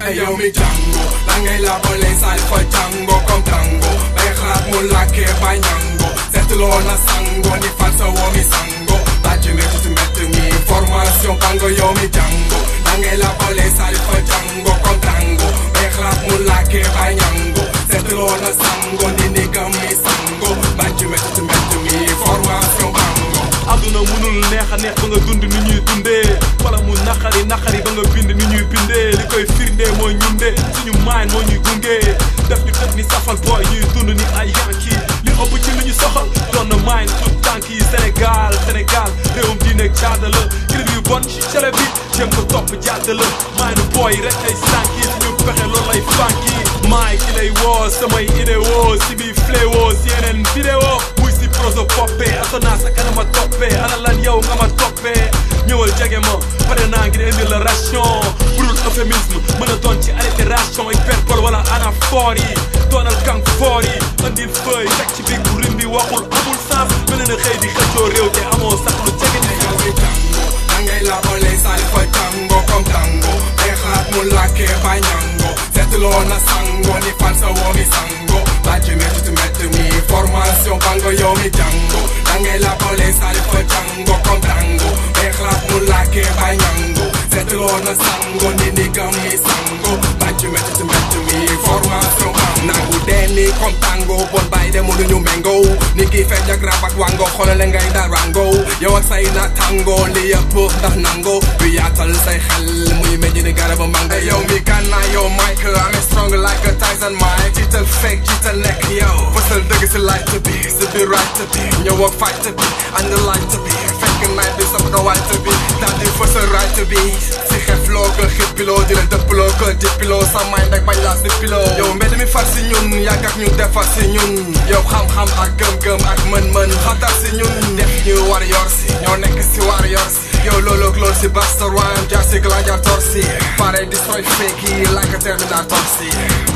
Hey yow mi jàngo lan ngay labalee saali fa jàngo comme tango bay xalaat mu làkkee bay ñango seetloo na sango ni fal sa woo mi sango bàjj métti ci mbett mi formation bango yow mi jàngo lan ngay labalee saali fa jàngo comme tango bay xalaat mu làkkee bay ñango seetloo na sango ni nigam mi sango bàjj métti ci mbett mi formation bango àdduna munul neex a neex ba nga dund ni ñuy dundee wala mu naqari naqari ba nga bind ni ñuy bindee li koy firndee mooy ñun de suñu maañ moo ñuy gunge def ñu tëj ni safal booy ñuy dund ni ay yanki li ëpp ci li ñu soxal doon na maañ tout tànk yi Sénégal Sénégal réewum diine ak caada la clip yu bon ci télé bi jëm ko topp jàdd la maañ nu booy rek ay sànki suñu pexe loolu lay fànki maay ki lay woo samay idéo si bi fléwo si yeneen vidéo muy si proso poppé asona sa kanama toppee ana lan yow nga ma toppee ñëwal jege ma pare naa ngir indi la ration burul euphémisme mën a doon ci allitération hyperbole wala anaphore yi doonal kang foor yi andil feuille teg ci biir bu rim bi waxul amul sens mel na xëy di xëccoo réew te amoo sax lu jege ni yow mi jàngo lan ngay labalee saali fa jàngo comme tango bay xalaat mu làkkee bay ñango seetloo na sango ni fal sa woo mi sango bàjj métti ci mbett mi formation bango yow mi jàngo lan ngay labalee saali fa jàngo comme tango bay xalaat mu làkkee bay ñango seetloo na sango ni nigam mi sango bàjj métti ci mbett mi formation bango nangu dee ni comme tango bon bàyyi de mënuñu méngoo ni kii fecc ak rap ak wango xoolale ngay dal rango yow ak say na tango li yëpp ndax nango bi yaatal say xel muy meññ ni garaba mango yow mi gànnaay yow Mike I'm strong like a Tyson Mike jiital fake jiital nekk yow bësal dëgg si light bi si biir right bi ñëw ak fight bi ànd light bi fekk night bi sama ko white bi daal di fësal right bi si xef loo ko xippiloo di la dëppiloo ko dippiloo sa mind ak bañ laa si piloo yow mbedd mi far si ñun yàgg ak ñu defar si ñun yow xam-xam ak gëm-gëm ak mën-mën xatar si ñun def ñu war yor si ñoo nekk si war yor si yow loolu ak loolu si basta rhyme jaar si gladiator torsi pare di sooy fake yi like a terminator si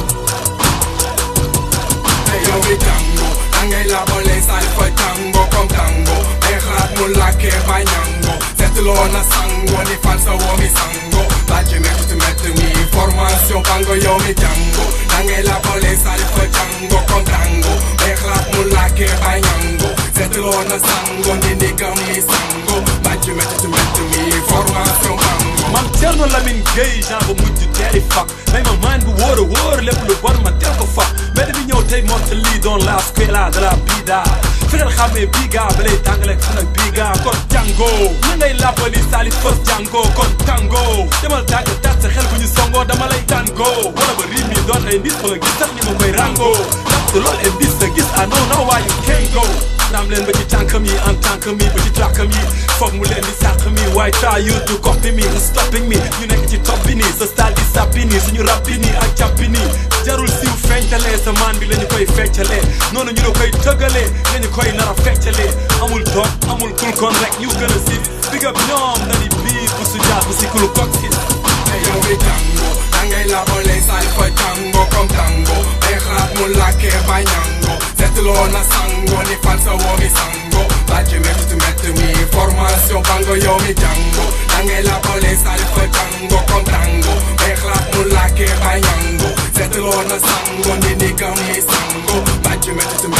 Hey yow mi jàngo da ngay labalee saali fa jàngo comme tango ay xalaat mu làkkee bay ñango seetloo na sango ni fal sa woo mi sango bàjj métti ci mbett mi formation bango yow mi jàngo da ngay labalee saali fa jàngo comme tango ay xalaat mu làkkee bay ñango seetloo na sango ni nigam mi sango bàjj métti ci mbett mi formation bango man Thierno Lamine Gueye genre ba mujj teeri fak may ma maan bu wóor a wóor lépp lu bon ma teel ko fa mbedd bi ñëw tey moom te lii doon la squela de la bida fexeel xàmmee biga ba lay tàngale ak fan ak biga kon jàngo na ngay làppali saali fës jàngo kon tango demal tàgg tat sa xel bu ñu songoo dama lay tàngo wala ba riim yi doon ay ndis ba nga gis sax ni ma koy rango ndax loolu ay ndis sa gis ah non non why you can't go naam leen ba ci tànkam yi en tant que mi ba ci tàkkam yi foog mu leen di sàq mi waaye try you to copy me and stopping me ñu nekk ci top bi nii sa style di sàppi nii suñu rap bi nii ak jàppi nii jarul siw feñtalee sa maan bi la ñu koy feccalee noonu ñu la koy tëggalee nga ñu koy nar a feccalee amul toog amul kul kon rek ñu gën a siif big up ñoom na di biir bu su jaar bu si kulu kok si Hey yow mi jàngo da ngay labalee saali fa jàngo comme tango ay xalaat mu làkkee bay ñango seetloo na sango ni fal sa woo mi sango bàjj métti ci mbett mi formation bango yow mi jàngo da ngay labalee saali fa jàngo comme tango ay xalaat mu làkkee bay ñango seetloo na sango ni nigam mi sango bàjj métti ci